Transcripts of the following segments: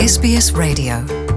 SBS Radio.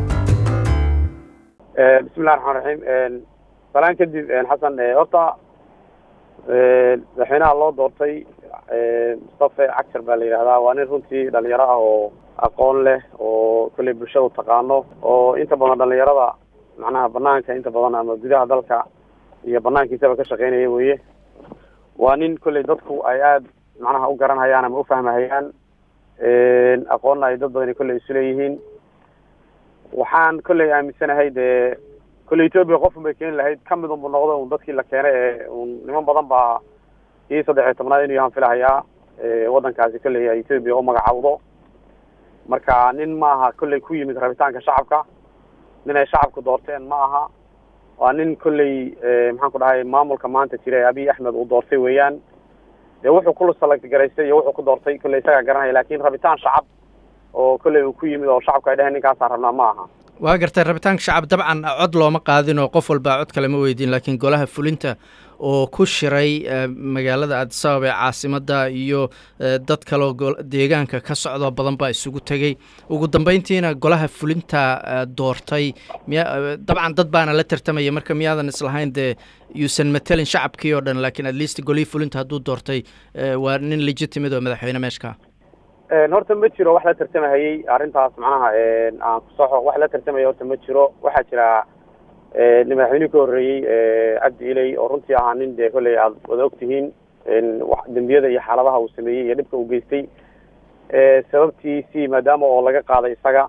bismillahi raxmaan raxiim salaan kadib xasan horta madaxweynaha loo doortay mustafe cagshar baa la yidhahdaa waa nin runtii dhalinyaro ah oo aqoon leh oo kolley bulshadu taqaano oo inta badan dhalinyarada macnaha banaanka inta badan ama gudaha dalka iyo banaankiisaba ka shaqeynaya weye waa nin kolley dadku ay aada macnaha u garanhayaan ama ufahmahayaan aqoonna ay dad badani kolley isu leeyihiin waxaan kolley aaminsanahay dee kolley etoobiya qofun bay keeni lahayd kamid unbu noqdo un dadkii la keenay ee un niman badan baa kii saddex iyo tobnaad inuu yahaan filahayaa waddankaasi kolley ay etoobiya u magacaawdo marka nin maaha kolley ku yimid rabitaanka shacabka nin ay shacabku doorteen ma aha waa nin kolley maxaan ku dhahay maamulka maanta jira ee abiy axmed uu doortay weeyaan dee wuxuu ku select garaystay iyo wuxuu ku doortay kolley isagaa garanaya lakin rabitaan shacab oo kolley uu ku yimid oo shacabku ay dheheen ninkaasaan rabnaa ma aha waa gartay rabitaanka shacab dabcan cod looma qaadin oo qof walbaa cod kale ma weydiin laakiin golaha fulinta oo ku shiray magaalada addis ababa ee caasimadda iyo dad kaleo deegaanka ka socdo badan baa isugu tegey ugu dambeyntiina golaha fulinta doortay miya dabcan dad baana la tartamaya marka miyaadan islahayn dee yuusan matelin shacabkii oo dhan lakiin at least golihii fulinta hadduu doortay waa nin legitimate oo madaxweyne meeshka horta ma jiro wax la tartamahayey arrintaas macnaha aan kusoxo wax la tartamaya horta ma jiro waxaa jira madaxweynihii ka horreeyey cabdi iley oo runtii ahaa nin dee kolley aada wada ogtihiin dembiyada iyo xaaladaha uu sameeyey iyo dhibka uu geystay sababtiisii maadaama oo laga qaaday isaga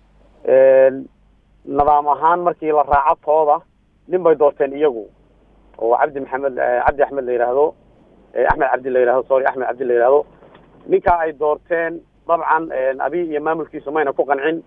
nidaam ahaan markii la raaco tooda nin bay doorteen iyagu oo cabdi maxamed cabdi axmed la yidhaahdo axmed cabdi la yidhahdo sorry axmed cabdi la yidhahdo ninkaa ay doorteen dabcan abiy iyo maamulkiisu mayna ku qancin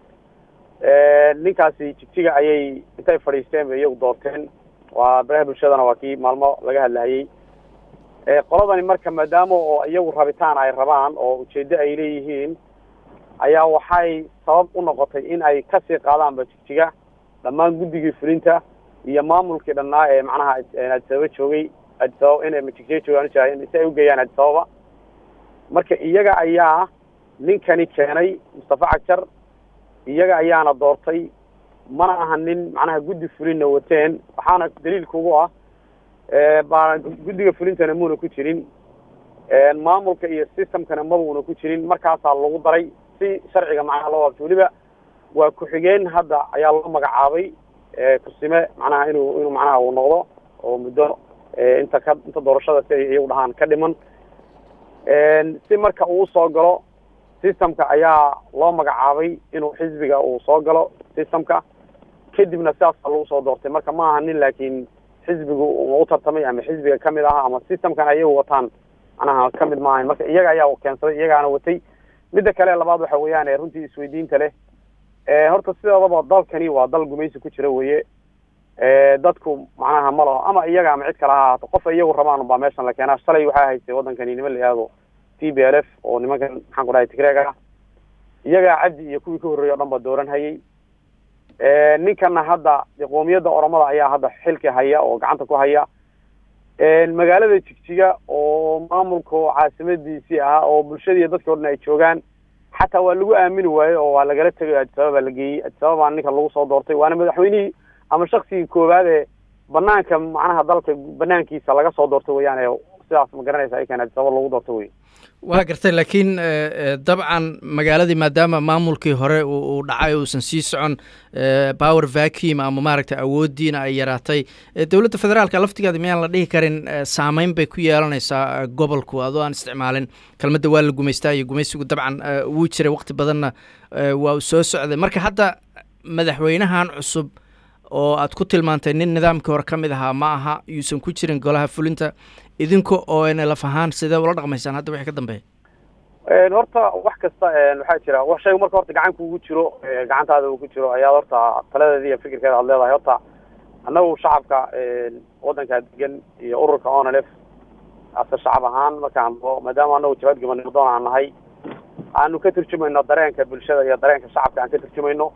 ninkaasi jigjiga ayay intay fadhiisteen bay iyagu doorteen waa baraha bulshadana waa kii maalmo laga hadlahayey qoladani marka maadaama oo iyagu rabitaan ay rabaan oo ujeeddo ay leeyihiin ayaa waxay sabab u noqotay in ay kasii qaadaanba jigjiga dhammaan guddigii fulinta iyo maamulkii dhannaa ee macnaha adisababa joogay adisababa in jigjiga joogaan si ay ugeeyaan adisababa marka iyaga ayaa ninkani keenay mustafa cagjar iyaga ayaana doortay mana aha nin macnaha guddi fulinna wateen waxaana daliilka ugu ah baa guddiga fulintana muuna ku jirin maamulka iyo systemkana mabuuna ku jirin markaasaa lagu daray si sharciga macnaha loo waabto weliba waa ku-xigeen hadda ayaa loo magacaabay kusime macnaha inuu inuu macnaha uu noqdo oo muddo inta ka inta doorashada si ay iyagu dhahaan ka dhiman si marka uu soo galo systemka ayaa loo magacaabay inuu xisbiga uu soo galo systemka kadibna sidaasa lagu soo doortay marka ma aha nin laakiin xisbigu u tartamay ama xisbiga kamid aha ama systemkan ayagu wataan macnaha kamid ma ahayn marka iyaga ayaa keensaday iyagaana watay midda kale labaad waxa weeyaan runtii isweydiinta leh horta sidoodaba dalkani waa dal gumaysi ku jira weye dadku macnaha ma laho ama iyaga ama cid kale ha ahaato qof iyagu rabaan baa meeshan la keenaa shalay waxaa haystay waddankani niman la yihahdo t b l f oo nimankan maxaan ku dhahay tigreeg ah iyagaa cabdi iyo kuwii ka horreeyay o dhan ba dooran hayay ninkana hadda qoomiyadda oromada ayaa hadda xilka haya oo gacanta ku haya magaalada jigjiga oo maamulka caasimadiisii ah oo bulshadii dadkii o dhan ay joogaan xataa waa lagu aamini waaye oo waa lagala tegay adisababa la geeyey adisababa ninka lagu soo doortay waana madaxweynihii ama shaksigii koowaad ee banaanka macnaha dalka banaankiisa laga soo doortay weyaan ee sidaas ma garanaysa aykan adisababa lagu doortay wey waa gartay laakiin dabcan magaaladii maadaama maamulkii hore uu dhacay uusan sii socon power vacuum ama maaragtay awooddiina ay yaraatay dowladda federaalka laftigeeda miyaan la dhihi karin saameyn bay ku yeelanaysaa gobolku adoo aan isticmaalin kelmadda waa la gumaystaa iyo gumaysigu dabcan wuu jiray waqti badanna waa uu soo socday marka hadda madaxweynahan cusub oo aad ku tilmaantay nin nidaamkii hore ka mid ahaa ma aha yuusan ku jirin golaha fulinta idinka oo n laf ahaan sidee ula dhaqmaysaan hadda wixii ka dambeeya horta wax kasta waxaa jira wax shaygu marka horta gacan kuugu jiro gacantaada uu ku jiro ayaad horta taladeeda iyo fikirkeeda aad leedahay horta annagu shacabka waddankaa degan iyo ururka onlf ase shacab ahaan markaan maadaama anagu jabad gabanimadoon aan nahay aanu ka turjumayno dareenka bulshada iyo dareenka shacabka aan ka turjumayno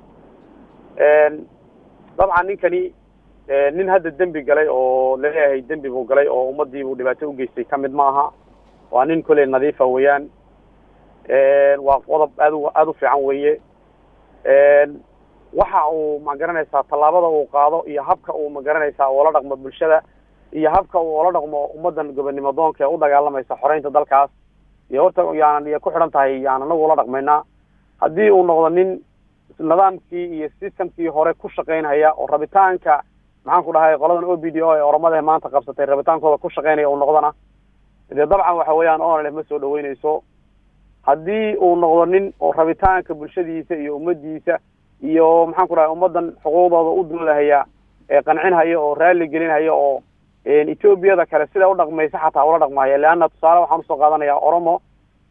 dabcan ninkani nin hadda dembi galay oo laleeyahay dembi buu galay oo ummadii buu dhibaato ugeystay kamid ma aha waa nin kolley nadiifa weeyaan waa qodob aad u aada u fiican weeye waxa uu ma garanaysaa tallaabada uu qaado iyo habka uu ma garanaysaa ula dhaqmo bulshada iyo habka uu ula dhaqmo ummaddan gobonnimo doonka ee u dagaalamaysa xoreynta dalkaas iyo horta yaanan iyo ku xidhan tahay yaan anagu ula dhaqmaynaa haddii uu noqdo nin nidaamkii iyo systemkii hore ku shaqaynaya oo rabitaanka maxaan ku dhahay qoladan o b d o ee oromada maanta qabsatay rabitaankooda ku shaqaynaya uu noqdona dee dabcan waxa weeyaan onlf ma soo dhaweyneyso haddii uu noqdo nin oo rabitaanka bulshadiisa iyo ummadiisa iyo maxaan ku dhahay ummaddan xuquuqdooda u doodahaya ee qancinhaya oo raalli gelinhaya oo etoobiyada kale sida u dhaqmaysa xataa ula dhaqmaya leanna tusaale waxaan usoo qaadanayaa oromo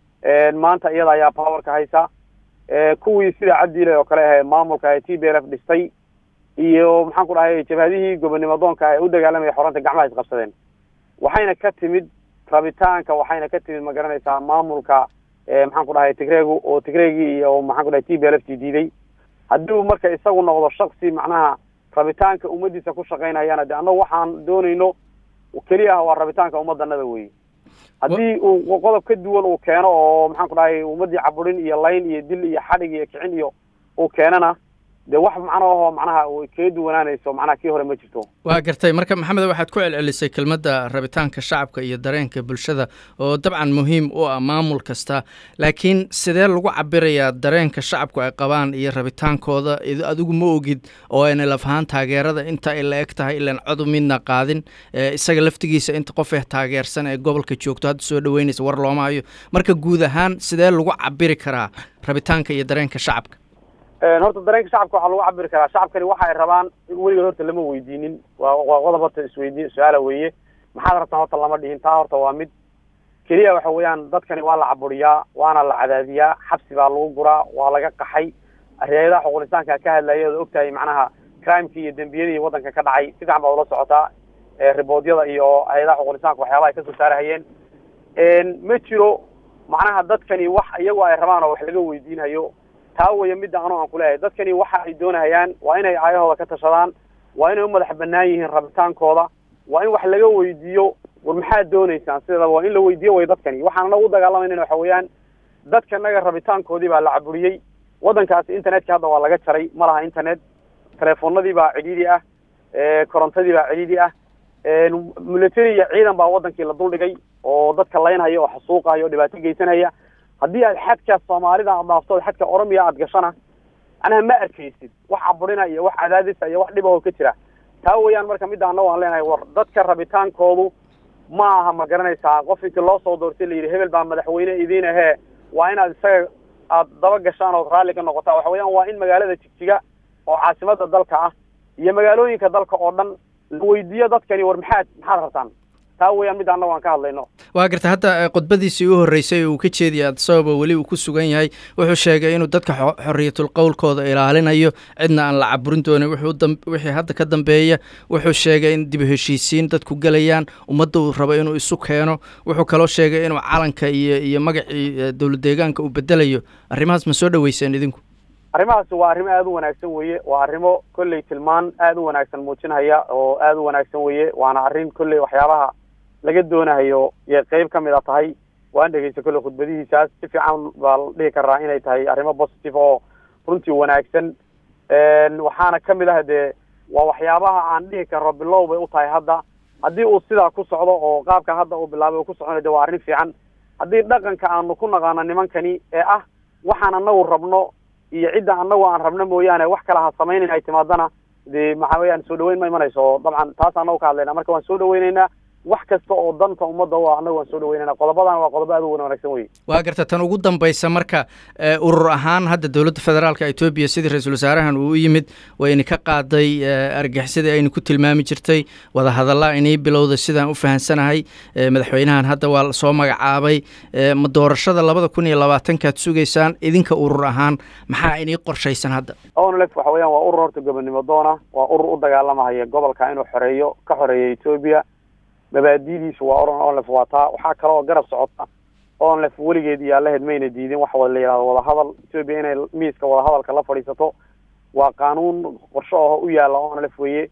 maanta iyada ayaa powerka haysa kuwii sida cabdiile oo kale ahe maamulka ee t b l f dhistay iyo maxaan ku dhahay jabhadihii gobonnimo doonka ee u dagaalamaya xoranta gacmaha isqabsadeen waxayna ka timid rabitaanka waxayna ka timid ma garanaysaa maamulka maxaan ku dhahay tigreegu oo tigreegii iyo maxaan ku dhahay t b l f t diiday haddii marka isagu noqdo shaksi macnaha rabitaanka ummadiisa ku shaqaynayana de annagu waxaan doonayno keliya ah waa rabitaanka ummadanada wey haddii uu qodob ka duwan uu keeno oo maxaan ku dhahay ummadii caburin iyo layn iyo dil iyo xadhig iyo kicin iyo uu keenana de wax macnoaho macnaha ay kaga duwanaanayso macnaha kii hore ma jirto waa gartay marka maxamed waxaad ku celcelisay kelmadda rabitaanka shacabka iyo dareenka bulshada oo dabcan muhiim u ah maamul kasta laakiin sidee lagu cabirayaa dareenka shacabku ay qabaan iyo rabitaankooda adigu ma ogid oo ayna laf ahaan taageerada inta ay la eg tahay ilaan codu midna qaadin isaga laftigiisa inta qof eh taageersan ee gobolka joogto hadda soo dhaweynaysa war looma hayo marka guud ahaan sidee lagu cabiri karaa rabitaanka iyo dareenka shacabka horta dareenka shacabka waxaa lagu cabiri karaa shacabkani waxa ay rabaan weligood horta lama weydiinin waa waa qodob horta isweydiin su-aala weeye maxaad rabtaan horta lama dhihin taa horta waa mid keliya waxa weeyaan dadkani waa la caburiyaa waana la cadaadiyaa xabsi baa lagu guraa waa laga qaxay hay-adaha xuquulisaanka ka hadlaya ood ogtahay macnaha crimekii iyo dembiyadii waddanka ka dhacay si fiican baad ula socotaa riboodyada iyo hay-adaha xuquulisaanka waxyaabaha ay kasoo saarahayeen ma jiro macnaha dadkani wax iyagu ay rabaan oo wax laga weydiinhayo taa weya midda anoo aan kuleeyahay dadkani waxa ay doonahayaan waa inay aayahooda ka tashadaan waa inay u madax banaan yihiin rabitaankooda waa in wax laga weydiiyo war maxaad dooneysaan sideedaba waa in la weydiiyo way dadkani waxaan anagu u dagaalamayna waxa weeyaan dadka naga rabitaankoodii baa la caburiyey waddankaasi internetka hadda waa laga jaray ma laha internet teleefonadii baa cidhiidi ah korontadii baa cidhiidi ah military iyo ciidan baa waddankii la duldhigay oo dadka laynhaya oo xasuuqahaya oo dhibaato geysanaya haddii aad xadka soomaalida aad dhaafto xadka oromiya aad gashana macnaha ma arkaysid wax caburina iyo wax cadaadisa iyo wax dhibahoo ka jira taa weeyaan marka midda annago aan leenahay war dadka rabitaankoodu ma aha ma garanaysaa qof intii loo soo doortay la yidhi hebel baa madaxweyne idiin ahee waa inaad isaga aad daba gashaan ood raalli ka noqotaa waxa weeyaan waa in magaalada jigjiga oo caasimada dalka ah iyo magaalooyinka dalka oo dhan la weydiiyo dadkani war maxaad maxaad rabtaan taa weeyaan mid annago aan ka hadlayno waa garta hadda khudbadiisii u horreysay uu ka jeediyay adisababa weli uu ku sugan yahay wuxuu sheegay inuu dadka xorriyatul qowlkooda ilaalinayo cidna aan la caburin doonin wixii hadda ka dambeeya wuxuu sheegay in dib heshiisiin dadku gelayaan ummadda uu rabo inuu isu keeno wuxuu kaloo sheegay inuu calanka iyo iyo magacii dowlad deegaanka uu bedelayo arrimahaas ma soo dhaweyseen idinku arrimahaasi waa arrimo aada u wanaagsan weeye waa arrimo kolley tilmaan aada u wanaagsan muujinhaya oo aada u wanaagsan weeye waana arrin kolley waxyaabaha laga doonahayo yay qeyb ka mid a tahay waan dhegeysta kolley khudbadihiisaas si fiican baa la dhihi karaa inay tahay arrimo positive oo runtii wanaagsan waxaana ka mid ah dee waa waxyaabaha aan dhihi karno bilow bay u tahay hadda haddii uu sidaa ku socdo oo qaabka hadda uu bilaabay uu ku soconayo de waa arrin fiican haddii dhaqanka aanu ku naqaano nimankani ee ah waxaan anagu rabno iyo cidda anagu aan rabno mooyaane wax kale ha samaynayn ay timaadana de maxaa weyaan soo dhaweyn ma imanayso dabcan taas anagu ka hadlayna marka waan soo dhaweyneynaa wax kasta oo danta ummadda u ah annagu waan soo dhaweynayna qodobadan waa qodobo aad u wanaagsan wey waa garta tan ugu dambaysa marka urur ahaan hadda dowladda federaalka etoobiya sidii ra-iisul wasaarahan uu u yimid wayna ka qaaday argixisada aynu ku tilmaami jirtay wadahadalla inay bilowda sidaan u fahansanahay madaxweynahan hadda waa soo magacaabay ma doorashada labada kun iyo labaatankaad sugaysaan idinka urur ahaan maxaa inii qorshaysan hadda onlef waxa weeyaan waa urur horta gobonnimo doona waa urur u dagaalamahaya gobolka inuu xoreeyo ka xoreeyo etoobiya mabaadidiisu waa oran onlef waa taa waxaa kale oo garab socota onlef weligeed iyo allaheed mayna diidin waxa la yidhahdo wadahadal etoobiya inay miiska wadahadalka la fadhiisato waa qaanuun qorsho aho u yaalla onlef weeye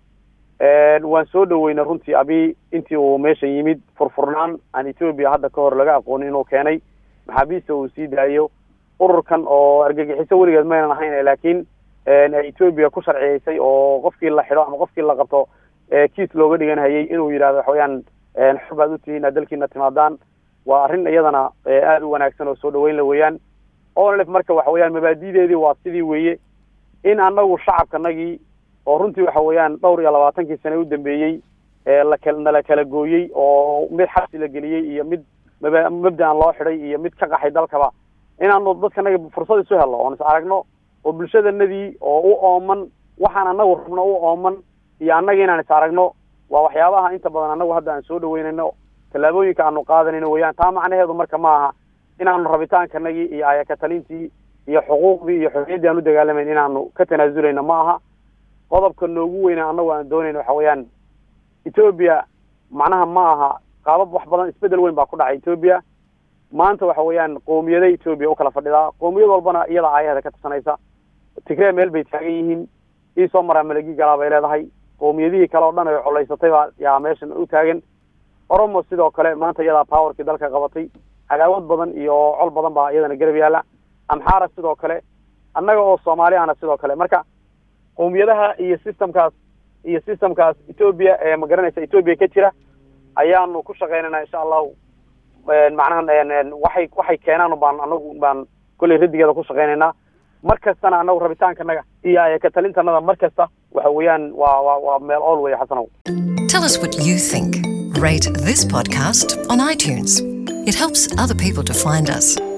waan soo dhaweynay runtii abi intii uu meesha yimid furfurnaan aan etoobiya hadda ka hor laga aqoonin inuu keenay maxaabiista uu sii daayo ururkan oo argagixiso weligeed maynan ahayn laakiin etoobiya ku sharciyeysay oo qofkii la xidho ama qofkii la qabto kiis looga dhigan hayay inuu yidhahdo waxa weeyaan xor baad utihiin inaad dalkiina timaadaan waa arrin iyadana aada u wanaagsan oo soo dhaweyn la weeyaan onlf marka waxa weeyaan mabaadideedii waa sidii weeye in anagu shacabkanagii oo runtii waxa weeyaan dhowr iyo labaatankii sane u dambeeyey laka nala kala gooyey oo mid xabsi la geliyey iyo mid maba mabdaan loo xidhay iyo mid ka qaxay dalkaba inaanu dadkanaga fursad isu helno oon is aragno oo bulshadanadii oo u ooman waxaan anagu rabno u ooman iyo annaga inaan is aragno waa waxyaabaha inta badan anagu hadda aan soo dhaweynayno tallaabooyinka aanu qaadanayno weeyaan taa macnaheedu marka ma aha inaanu rabitaankanagii iyo ayakatalintii iyo xuquuqdii iyo xorriyaddii aan u dagaalamayn inaanu ka tanaazulayno ma aha qodobka noogu weyna annagu aan doonayno waxa weeyaan etoobiya macnaha ma aha qaabab wax badan isbedel weyn baa ku dhacay etoobiya maanta waxa weeyaan qoomiyada etoobiya u kala fadhidaa qoomiyad walbana iyada aayaheeda ka tirsanaysa tigree meel bay taagan yihiin ii soo maraa malagi galaa bay leedahay qoomiyadihii kale oo dhan ay colaysatay baa yaa meeshan u taagan oromo sidoo kale maanta iyadaa powerkii dalka qabatay cadaawad badan iyo col badan baa iyadana garab yaalla amxaara sidoo kale annaga oo soomaali ahna sidoo kale marka qowmiyadaha iyo systemkaas iyo systemkaas etoobiya ee ma garanaysa etoobiya ka jira ayaanu ku shaqaynaynaa insha allahu macnaha waxay waxay keenaan baan anagu baan kolley radigeeda ku shaqaynaynaa mar kastana anagu rabitaankanaga iyo ayakatalintanada mar kasta waxa weeyaan waa waa waa meel ool weeye xasanow Tell us what you think. Rate this podcast on iTunes. It helps other people to find us.